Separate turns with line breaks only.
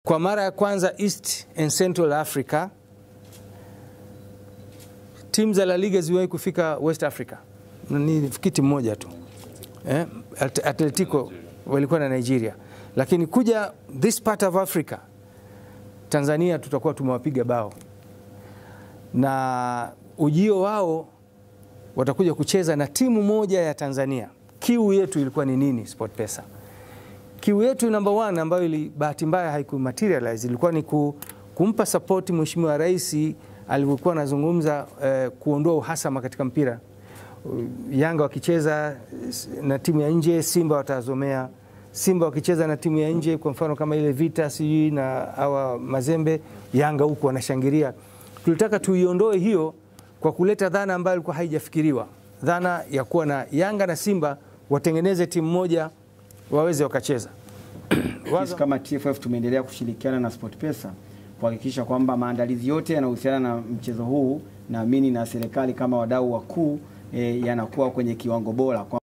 Kwa mara ya kwanza East and Central Africa timu za La Liga ziliwahi kufika West Africa, ni kiti mmoja tu eh, Atletico walikuwa na Nigeria, lakini kuja this part of Africa Tanzania tutakuwa tumewapiga bao, na ujio wao watakuja kucheza na timu moja ya Tanzania. Kiu yetu ilikuwa ni nini? SportPesa kiu yetu number one ambayo ili bahati mbaya haiku materialize ilikuwa ni ku, kumpa support Mheshimiwa Rais alivyokuwa anazungumza eh, kuondoa uhasama katika mpira. Yanga wakicheza na timu ya nje, Simba watazomea. Simba wakicheza na timu ya nje, kwa mfano kama ile Vita sijui na hawa Mazembe, Yanga huku wanashangilia. Tulitaka tuiondoe hiyo kwa kuleta dhana ambayo ilikuwa haijafikiriwa, dhana ya kuwa na Yanga na Simba watengeneze timu moja waweze wakacheza.
Sisi kama TFF tumeendelea kushirikiana na SportPesa kuhakikisha kwamba maandalizi yote yanayohusiana na mchezo huu naamini na serikali kama wadau wakuu e, yanakuwa kwenye kiwango bora.